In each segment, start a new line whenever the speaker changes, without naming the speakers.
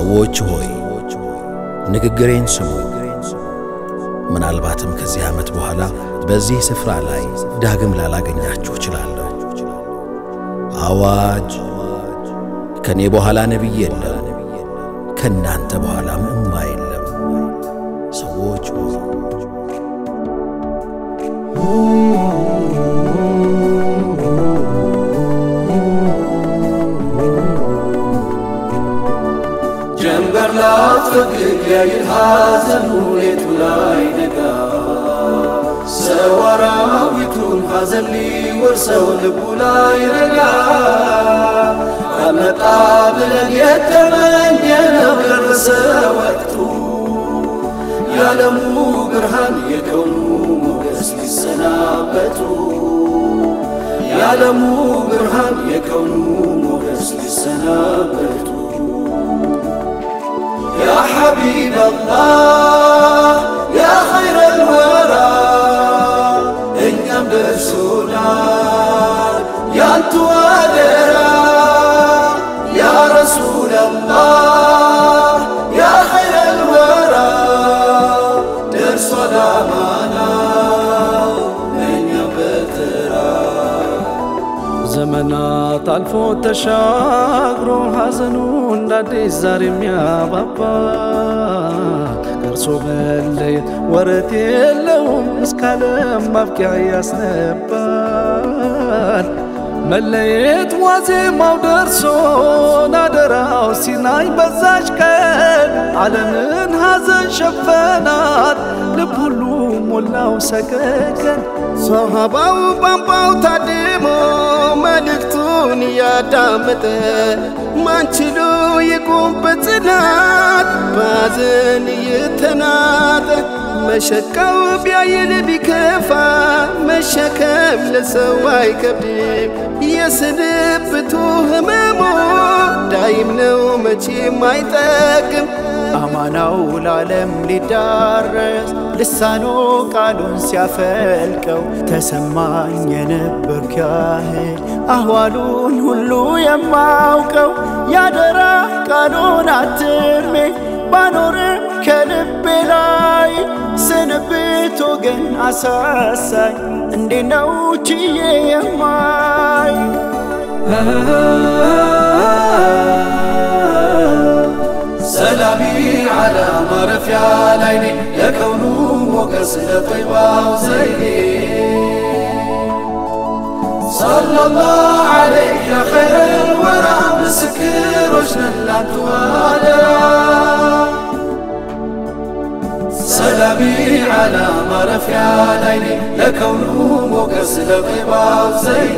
ሰዎች ሆይ ንግግሬን ስሙ። ምናልባትም ከዚህ ዓመት በኋላ በዚህ ስፍራ ላይ ዳግም ላላገኛችሁ እችላለሁ። አዋጅ! ከእኔ በኋላ ነቢይ የለም፣ ከእናንተ በኋላም እማ የለም። ሰዎች ሆይ
ጀንበር ላትፈቅድ ያይል ሐዘኑ ሌቱ ላይ ነጋ ሰው አራዊቱን ሐዘን ሊወርሰው ልቡ ላይ ረጋ አመጣ ብለን የተመኘነው ደረሰ ወቅቱ የዓለሙ ብርሃን የከውኑ ሞገስ ሊሰናበቱ የዓለሙ ብርሃን የከውኑ ሞገስ ሊሰናበቱ يا حبيب الله يا خير الورى እኛም ደርሶናል ያንቱ አደራ ያ ረሱል አላህ ያ ኸይረ ልወራ ደርሷል አማናው እኛም በተራ
ዘመናት አልፎ ተሻግሮ ሐዘኑ እንደ አዲስ ዛሬ የሚያባባ ከእርሶ መለየት ወረት የለውም እስከ ዓለም ማብቂያ ያስነባል። መለየት ዋዜማው ደርሶን አደራው ሲናኝ በዛች ቀን ዓለምን ሐዘን ሸፈናት ልብ ሁሉ ሞላው ሰቀቀን
ሶሃባው ቧንቧው ታድሞ መልእክቱን እያዳመጠ ማንችሉ ይቁም በጽናት ባዘን እየተናጠ መሸቃው ቢያይል ቢከፋ መሸከም ለሰው አይከብድም። የስንብቱ ህመሙ ዳይም ነው መቼም አይጠቅም።
አማናው ለዓለም ሊዳረስ ልሳኖ ቃሉን ሲያፈልቀው ተሰማኝ የነበርኩ ያህል አህዋሉን ሁሉ የማውቀው ያደራ ቃሉን አትሜ ባኖርም ከልቤ ላይ ስንብት ወገን አሳሳኝ እንዴ ነው ችዬ የማይ
ሰላሚ ዓላ ማረፊያ ላይኔ የከውኑ ሞገስ ለጠይባው ዘይኔ ሰለላሁ ዐለይህ ያ ኸይረል ወራ ምስክሮች ነን ላንቱ አደራ ሰላሚ ዓላ ማረፊያ ላይኔ ለከውኑ ሞገስ ለጠይባው ዘይኔ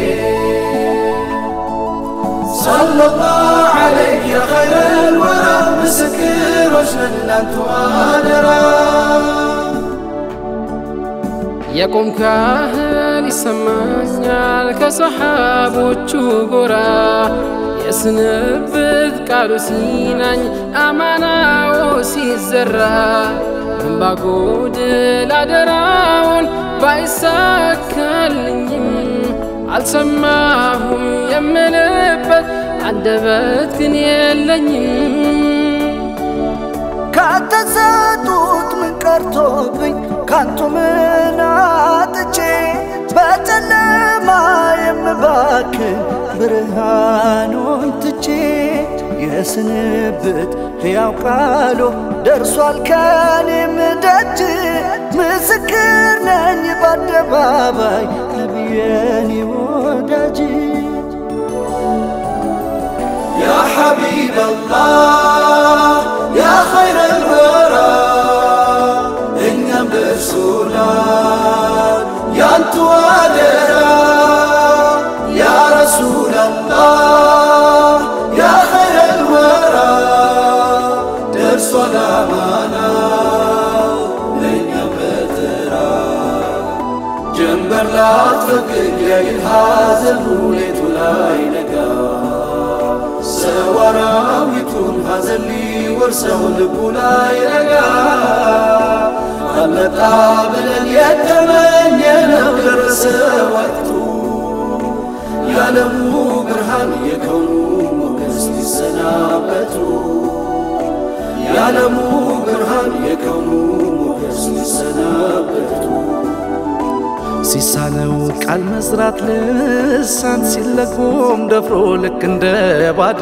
ሰለላሁ ዐለይህ ያ ኸይረል ወራ ምስክሮች ነን ላንቱ አደራ
የቆምክ ያህል ይሰማኛል ከሰሓቦቹ ጎራ የስንብት ቃሉ ሲናኝ አማናው ሲዘራ እምባጎድል አደራውን ባይሳካልኝም አልሰማሁም የምልበት አንደበት ግን የለኝም
ከተሰጡት ምን ቀርቶብኝ ካንቱ ምን አጥቼ በጨለማ የምባክን ብርሃኑን ትቼ የስንብት ሕያው ቃሉ ደርሷል ከኔም ደጅ ምስክር ነኝ በአደባባይ ነቢየኔ ወዳጅ
يا حبيب الله يا خير الورى እኛም ደርሶናል ያንቱ አደራ ያ ረሱል አላህ ያ ኸይረ ልወራ ደርሷል አማናው ለእኛም በተራ ጀንበር ላትፈቅድ ያይል ሐዘኑ ሌቱ ላይ ነጋ ሰው አራዊቱን ሐዘን ሊወርሰው ልቡ ላይ ረጋ አመጣ ብለን የተመኘነው ደረሰ ወቅቱ የዓለሙ ብርሃን የከውኑ ሞገስ ሊሰናበቱ የዓለሙ ብርሃን የከውኑ ሞገስ ሊሰናበቱ
ሲሳነው ቃል መስራት ልሳን ሲለጎም ደፍሮ ልክ እንደ ባዳ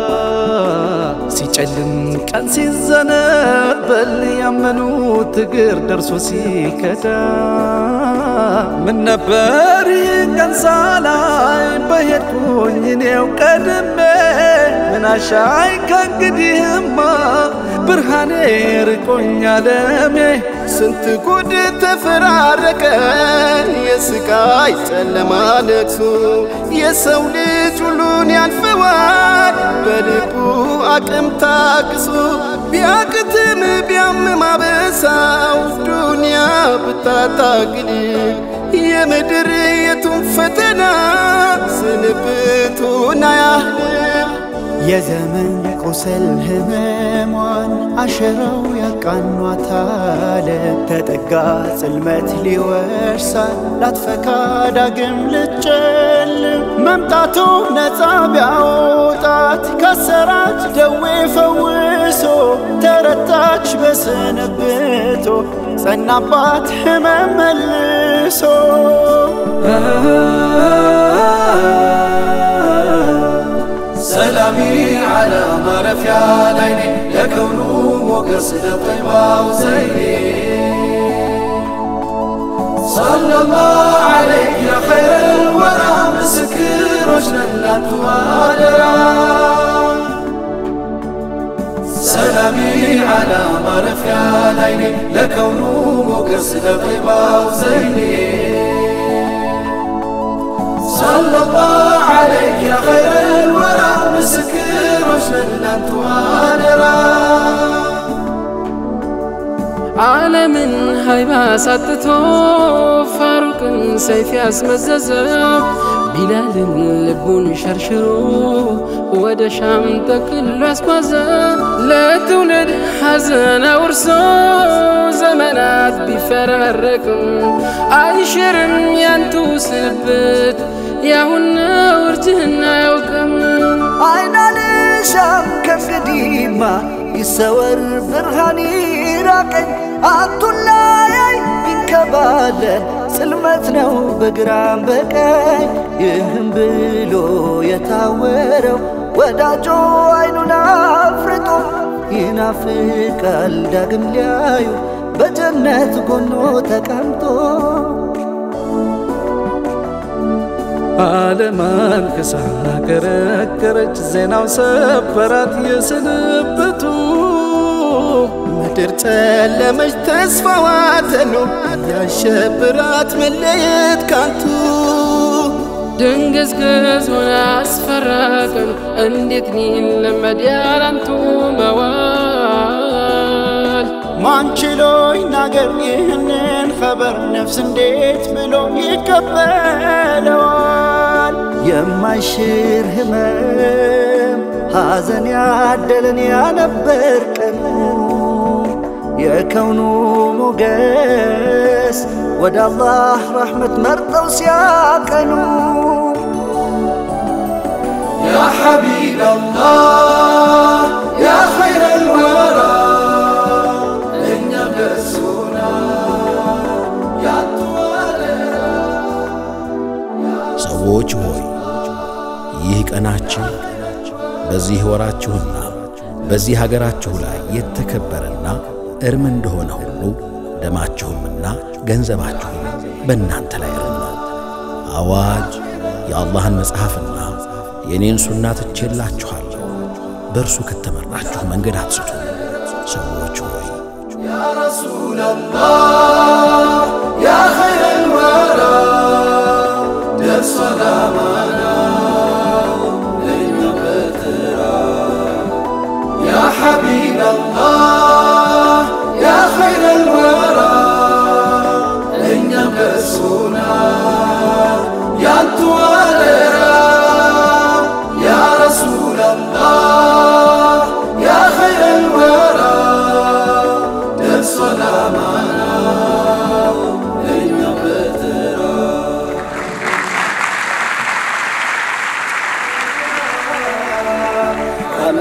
ሲጨልም ቀን ሲዘነበል ያመኑት እግር ደርሶ ሲከዳ ምን ነበር ይህ ቀን ሳላይ በሄድኩኝ እኔው ቀድሜ ምን አሻይ ከእንግዲህማ ብርሃኔ ርቆኝ አለሜ
ስንት ጉድ ተፈራረቀን የስቃይ ጨለማ ለቅሶ የሰው ልጅ ሁሉን ያልፈዋል በልቡ አቅም ታግሶ ቢያቅትም ቢያምም አበሳው ዱንያ ብታታግል የምድር የቱን ፈተና ስንብቱን አያህልም
የዘመን ቁስል ህመሟን አሸራው ያቃኗታል ተጠጋ ጽልመት ሊወርሳል ላትፈካ ዳግም ልጨልም መምጣቱ ነፃ ቢያወጣት ካሰራች ደዌ ፈውሶ ተረታች በስንብቶ ጸናባት ህመም መልሶ
ሰላሚ ዓላ ማረፊያ ላይኔ የከውኑ ሞገስ ለጠይባው ዘይኔ ሰለላሁ ዐለይክ ያ ኸይረል ወራ ምስክሮች ነን ላንቱ አደራ ሰላሚ ዓላ ማረፊያ ላይኔ ለከውኑ ሞገስ ለጠይባው ዘይኔ ሰለላሁ ዐለይክ ያ ኸይረል ወራ ምስክሮች ነን ላንቱ አደራ
ዓለምን ሀይባ ሳጥቶ ፋሩቅን ሰይፍ ያስመዘዘው ቢላልን ልቡን ሸርሽሮ ወደ ሻም ጠቅሎ ያስጓዘ ለትውልድ ሐዘን አውርሶ ዘመናት ቢፈራረቅም አይሽርም ያንቱ ስንብት ያሁን ውርጅህና አያውቅም
አይናልሻም ከእንግዲህማ ይሰወር ብርሃን ይራቀኝ አቱላያይ ቢንከባለን ጽልመት ነው በግራም በቀኝ ይህም ብሎ የታወረው ወዳጆ አይኑን አፍርጦ ይናፍቃል ዳግም ሊያዩ በጀነት ጎኖ ተቀምጦ
ዓለማን ክሳ ከረከረች ዜናው ሰበራት የስንብቱ
ምድር ጨለመች ተስፋዋ ተኖ ያሸብራት መለየት ካንቱ
ድንግዝግዝ ሆነ አስፈራቅን እንዴት ሊለመድ ያላንቱ መዋል
ማንችሎ ይናገር ይህንን ኸበር ነፍስ እንዴት ብሎ ይቀበለዋል?
የማይሽር ህመም ሐዘን ያደለን ያነበር ቀኑ የከውኑ ሞገስ ወደ አላህ ረሕመት መርጠው ሲያቀኑ
يا حبيب الله يا خير الورى እኛ በሱና ያትዋለራ
ሰዎች ሆይ ይህ ቀናችሁ በዚህ ወራችሁና በዚህ ሀገራችሁ ላይ የተከበረና እርም እንደሆነ ሁሉ ደማችሁምና ገንዘባችሁም በእናንተ ላይ እርም ነው። አዋጅ የአላህን መጽሐፍና የእኔን ሱና ትቼላችኋለሁ። በእርሱ ከተመራችሁ መንገድ አትስቱ። ሰዎች ሆይ
يا رسول الله يا خير الورى درس سلامنا لنا بترى يا حبيب الله يا خير الورى لنا بسونا يا توالرا يا رسول الله يا خير الورى درس سلامنا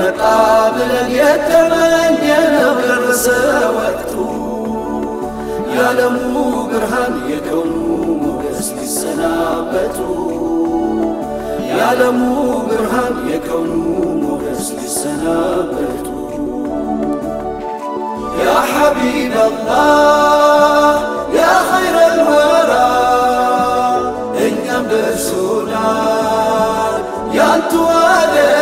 ቢመጣ ብለን የተመኘነው ደረሰ ወቅቱ የዓለሙ ብርሃን የከውኑ ሞገስ ሊሰናበቱ የዓለሙ ብርሃን የከውኑ ሞገስ ሊሰናበቱ ያ ሐቢብ አላህ ያ ኸይረ ልወራ እኛም ደርሶናል ያንቱ አደ